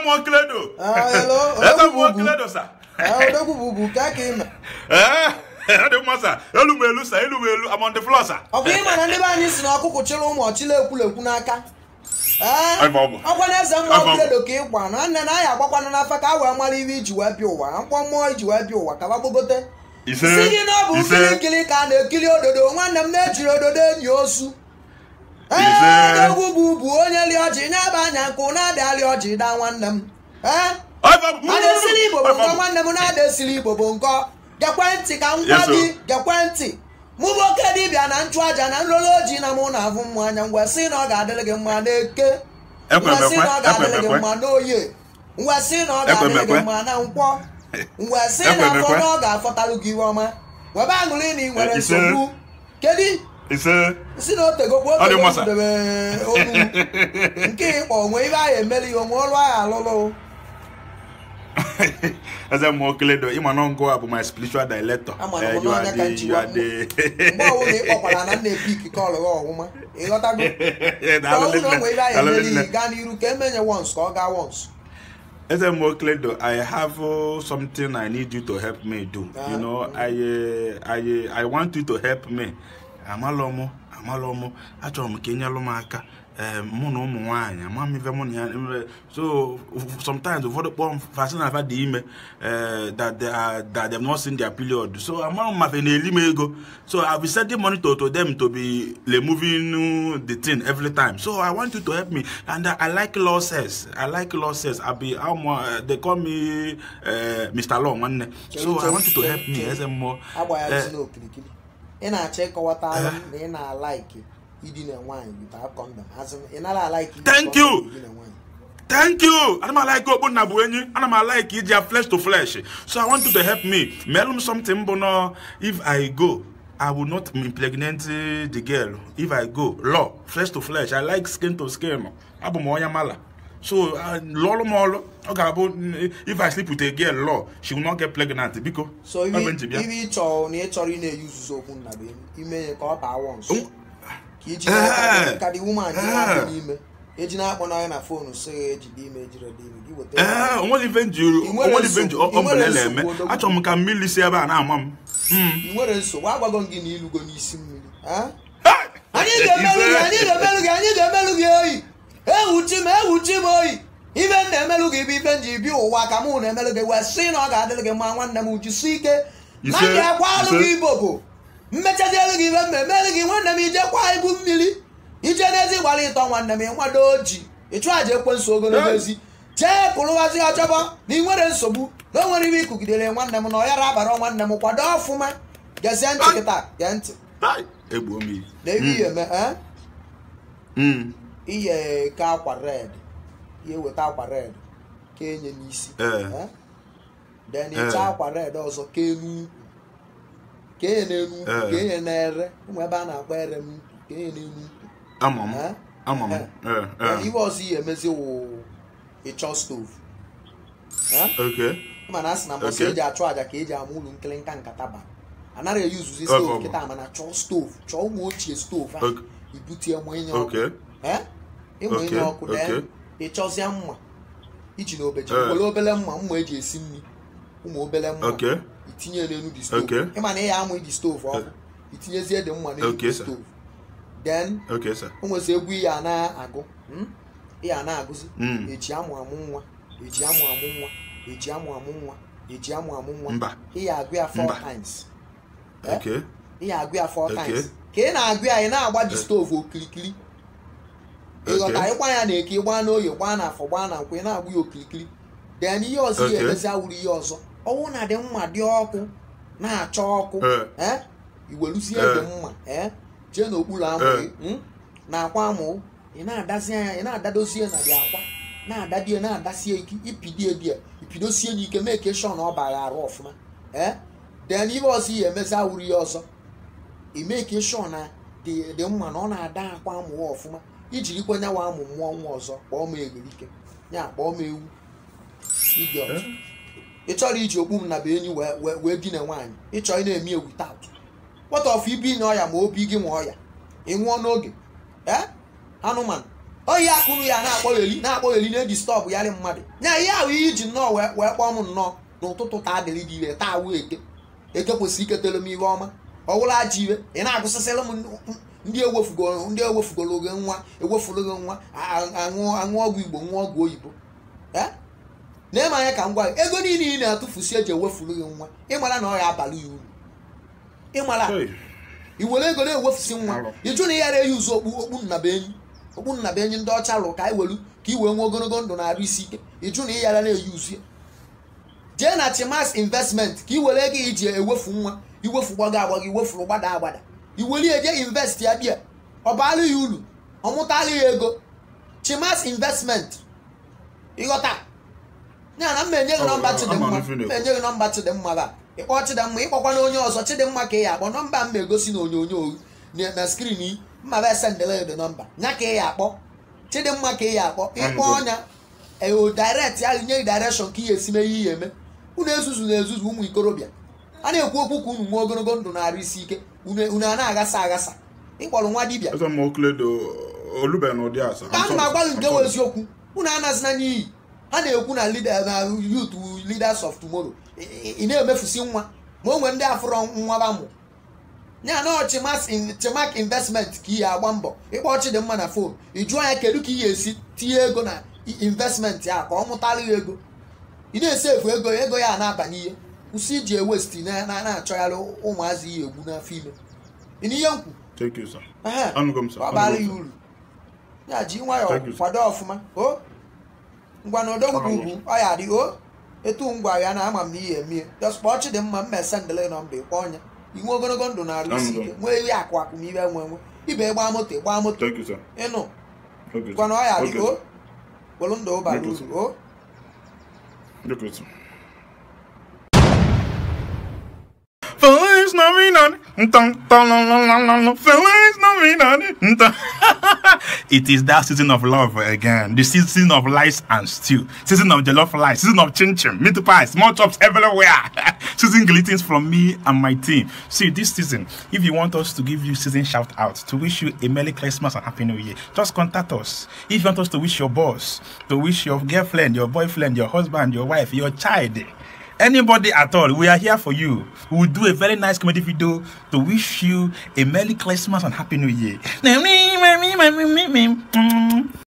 mmụọ kledo Ah, hello, eze hello, mmụọ Bubu. kledo sa Ee, odogwu bụ ugwu ka ka ime ee ọ dị mma sa elu m elu sa elu m elu among the floor sa ọ bụ ịma na ndị be anyị si na ọkụkụ chịrị ụmụ ọchịla ekwulekwu n'aka ee Ebe ọ bụ. ọkwa na eze Ebe ọ mmụọ bụ. kredo ka ịgba na nne na anyị agbakwana n'afa ka a wee mara ihe iji wee bịa ụwa mkpọ mmụọ iji wee bịa ụwa ka gbagogote ise si gị na ọ bụ ise nkiri nkiri ka a na-ekiri ododo nwanne m na-ejiri ododo enyi osu Ise. ee odogwu bụ bụ onye li ọjị nye aba anya nkụ na-adị alị ọjị daa nwanne m ee Ebe ọ bụ. a na-esili igbo bụ Ebe ọ nkọ bụ. nwanne m na-ada esili igbo bụ nkọ gekwe ntị ka m gwa Yes, gị sir. gekwe ntị mụ bụ oke dibịa na nchụaja na nlolo ojii na mụ na-avụ mmụ anya ngwa sị na ọ ga-adịrị gị mma n'eke Ekwe ngwa sị mekwe, na ọ ga-adịrị ekwe gị mekwe. mma n'oye ngwa sị na ọ Ekwe ga-adịrị gị mekwe. mma na nkwọ ngwa sị Ekwe na afọ mekwe. na ọ ga-afọtalụ gị ihe ọma webe aṅụrị na ị nwere Eh, ise. nsogbu kedu ise si na otegokwa Ọ dị otego mma, sir. debe olu nke ịkpọ onwe ibe ahụ emeli ihe onwe ọrụ ahụ alụlụ eze mmụọ kledo ịma na ngụ a bụ my spiritual director Ama na Eh, ọ you are n'anya ka the- nji you are gwa the- mgbe ọbụla ị kpọkwara na nna epik kọlụ gị ọhụma ịghọtago Daalụ ọbụla nne, onwe ibe anyị daalụ emeli nne. gaa n'iru ka emenye wons ka ọ gaa wons Eze Mo Kledo, I have uh, something I need you to help me do. Ah, you know, I, uh, I, uh, I want you to help me. Amalomo, amalomo, achọrọ m ka ị nyelụ m aka eh, mụ na ụmụ nwaanyị ama m ife mụ na ya eh, so sometimes ụfọdụ kpọọ m fasị na afa dị ime eh, that they are that they have not seen their period so ama m mafe na-eli m ego so I'll be sending money to, to them to be removing uh, the thing every time so I want you to help me and I, I like losses I like losses I'll be how much uh, they call me uh, Mr. Law nwanne so I want you to help me eze mmụọ agba ya Eh, zi n'okirikiri ị na-achọ ịkọwata alụ m na ị na-alaiki idina nwaanyị without condom azụ ị nara alaiki idina Thank condom you. idina nwaanyị Thank you. Ana m like okpu na bụ enyi. Ana m like iji ya flesh to flesh. So I want you to help me. Melụ m something bụ na if I go, I will not impregnate the girl. If I go, law, flesh to flesh. I like skin to skin. Abụ m onye mala. So uh, lụọlụ m ọlụ. Ọ ga-abụ mm, if I sleep with a girl, law, she will not get pregnant. Biko. so Ọ bụ ibe nji bịa. ibe ị chọrọ na ị chọrọ ị na-eyuzuzu okwu nna bụ enyi ime ya ka ọ baa wons Mm. ka iji Eh. n'aka ka dị woman dị na-adị Eh. n'ime eji na-akpọ n'anya na fonu sị ya ejide ime ejire dị ime gị weta Ee, onwere ife nji I nwere onwere ife nji nsogbu- i nwere ọmbrela eme. nsogbu odogwu. Achọrọ m ka mmiri si ebe a na-ama m. Mm. ị nwere nsogbu agwago m gị na ilugo n'isi mmiri ah? Ah! anyị ga-emelụ gị anyị ga-emelụ gị anyị ga-emelụ gị oyi ewuchi m ewuchi m oyi ife m na-emelụ gị bụ ife m ji bi ụwa ka mụ na-emelụ gị wee sị na ọ ga-adịrị gị mma nwanne m jisi ike na Ise, m ga-akwa alụ ise. gị ibobo mmechazielu gị ife m emelụ gị nwanne m ije kwa ibu mmiri ije n'ezi gbara ịtọ nwanne m ịnwado oji ịchụ aja ekwensu ogologo Eh. ezi jee kụrụwazi ọchọbọ na ị nwere nsogbu na o nwere ibe ikugidere nwanne m na ọ yara abara nwanne m kwado ọfụma gezie ntị kịta gee ntị Ai, egbuo m iyi. na ebe ihe eme eh? Mm. iye ke akwa red ihe weta akwa red ka enye n'isi Eh. Eh? then Eh. ịcha akwa red ọzọ ka enu ukwu ka enye n'enu ukwu Eh. ka enye n'ere ụmụ ebe a na-akpọ ere m ukwu ka enye n'enu ukwu ama m Eh? ama m Eh. Eh, Then eh. ihe ọzọ ihe emezi wụ ịchọ stovu okay mana a sị na mbọsị Okay. eji achụ aja ka eji ama ụlọ nkịlịnka nkata bara anaghị eyuzuzi Okay, stovu okay. kịta mana chọọ stovu chọọ ụmụ ochie stovu ahụ Okay. ibutie mụ enye ọkụ okay Eh? ịmụ Okay, enye ọkụ okay. then ịchọzie mma iji na obeji Eh. were obele mma mma eji esi nri ụmụ obele mma okay itinye n'elu dị stovu Okay. ịma na ị ya amụ iji stovu ọkụ itinyezie dị mma n'elu Okay, dị sir. stovu then okay sir o nwezi egwu ihe a na-agụ hmm? ihe a na-agụzi Mm. eji amụ amụ nwa eji amụ amụ nwa eji amụ amụ nwa eji amụ amụ nwa Mba. ihe agụ ya four Mba. times Eh? okay ihe agụ ya four Okay. times ka ị na-agụ ya ị na-agbaji stovu okirikiri ịghọta Okay. ịgba ya na eke ịgba n'oye gbaa na afọ gbaa na nkwụ ị na-agbụ ya okirikiri then ihe ọzọ Okay. ya emezi awụrụ ihe ọzọ ọnwụ na dị mma dị ọkụ na-achọ ọkụ Eh. eh? iweluzie Eh. dị mma eh? jee n'okpuru amụ Eh. gị hmm? na akwa amụ ị na-adazi anya ị na-adadozie na dị akwa na-adadie na-adasie ike ipidie die ipidosie n'ike mee ka shọ na ọ bara arụ ọfụma eh? then ihe ọzọ ihe emezi awụrụ ihe ọzọ ime ka shọ na dị dị mma na ọ na-ada akwa amụ ọfụma ijirikwa nyawa amụ mmụọ nwa ọzọ kpọọ m egerike ya kpọọ m ewu idiot Eh? ị chọrọ iji okpu m na be enyi wee wee wee dina nwaanyị ịchọ ị na-eme ewu tat what of ibi na ọya ma obi gị nwe ọya ị nwụọ n'oge ee anụmanụ oyi akụrụ ya na-akpọgheli na-akpọgheli na-eji stọpụ yarị mmadụ nya ihe ahụ ihe iji nnọọ wee wee kpọọ m nnọọ n'ụtụtụ taa dịrị gị ire taa wụ eke eke kwesịrị iketele m ihe ọma ọ wụrụ aja iwe ị na-agụsịsịrị m ndị ewefugoro ndị ewefugoro gị nwa ewefuru gị nwa aṅụ aṅụ ọgwụ igbo ṅụọ ọgwụ oyibo na-eme anya ka m gwa gị ego niile ị na-atụfusi eji ewefuru gị nwa ịmara na ọ ya abalị ya uru ịmara i were ego na-ewefusi nwa ịjụ na ịghara eyi ụzọ okpu okpu nnabenyi okpu nnabenyi ndị ọcha lụrụ ka anyị welu ka i wee nwee ogologo ndụ na-arụ isi ike ịjụ na ịghara na-eyi uzu ya jee na chimas investment ka i were ego iji ewefu nwa iwefu gbaga agbaga iwefuru gbada agbada iweli eje invest ya bịa ọ baala ya uru ọ mụtala ya ego chimas investment ịghọta ya na mma enye gị nọmba chidimma mma enye gị nọmba chidimma ba ịkpọ chidimma ịkpọkwa na onye ọzọ chidimma ka ị ya akpọ nọmba m egosi na onyonyo na skrin mma ba esendela ya nọmba nya ka ị ya akpọ chidimma ka ị ya akpọ ịkpọ ọnya eo direct ya nye gị direction ka ị esi mee ihe ihe eme unu ezuzu na ezuzu ụmụ ikorobịa a na-ekwu okwu ka unu nwee ogologo ndụ na-arụ isi ike unu a na-aghasa aghasa ịkpọrọ nwa dibịa Eze m okuledo olube na ụdị asa. ka ana m agwa gị nke bụ eziokwu unu anazina n'iyi ha na-ekwu na leader na youth leaders of tomorrow ị na-emefusi nwa ma o nwere ndị afụrọ nwa ba mụ ya na chimak investment ka ihe agba mbọ ịkpọ chidimma na fon ị jụọ ya kedu ka ị ga-esi tinye ego na investment ya ka ọ mụtara ya ego ị na-esi efu ego ego ya na-aba n'ihe kwụsị iji ewesti na-achọgharị ụmụazị ihe egwu n'afọ ime ị na ihe m kwu Thank you, sir. Ehe. Anụgo m, sir. ọ bara Anụgo ya m, sir. uru ya ji Thank nwayọọ you, sir. kwado ọfụma o ngwa na odogwu bụ ugwu ọ ya dị o etu ngwa ya na ama m na ihe emie just kpọọ chidimma mma esendele nọmba ịkpọ ọnya inwe ogologo ndụ na-arụ isi ike nwee ihe akụ akụ ma ibe nwe nwe ibe gbaa moto gbaa moto Thank you, sir. ịnụ Okay, sir. ngwa na ọ ya dị Okay, o sir. welu ndụ bara Thank you, sir. uru o Okay, sir. Feliz Navidad. Dun, dun, dun, dun, dun, dun, dun. Feliz Navidad. Dun. it is that season of love again. The season of rice and stew. Season of jollof rice. Season of chin chin, meat pie, small chops everywhere. season greetings from me and my team. See, this season, if you want us to give you season shout out to wish you a Merry Christmas and Happy New Year, just contact us. If you want us to wish your boss, to wish your girlfriend, your boyfriend, your husband, your wife, your child, anybody at all, we are here for you. We will do a very nice comedy video to wish you a Merry Christmas and Happy New Year.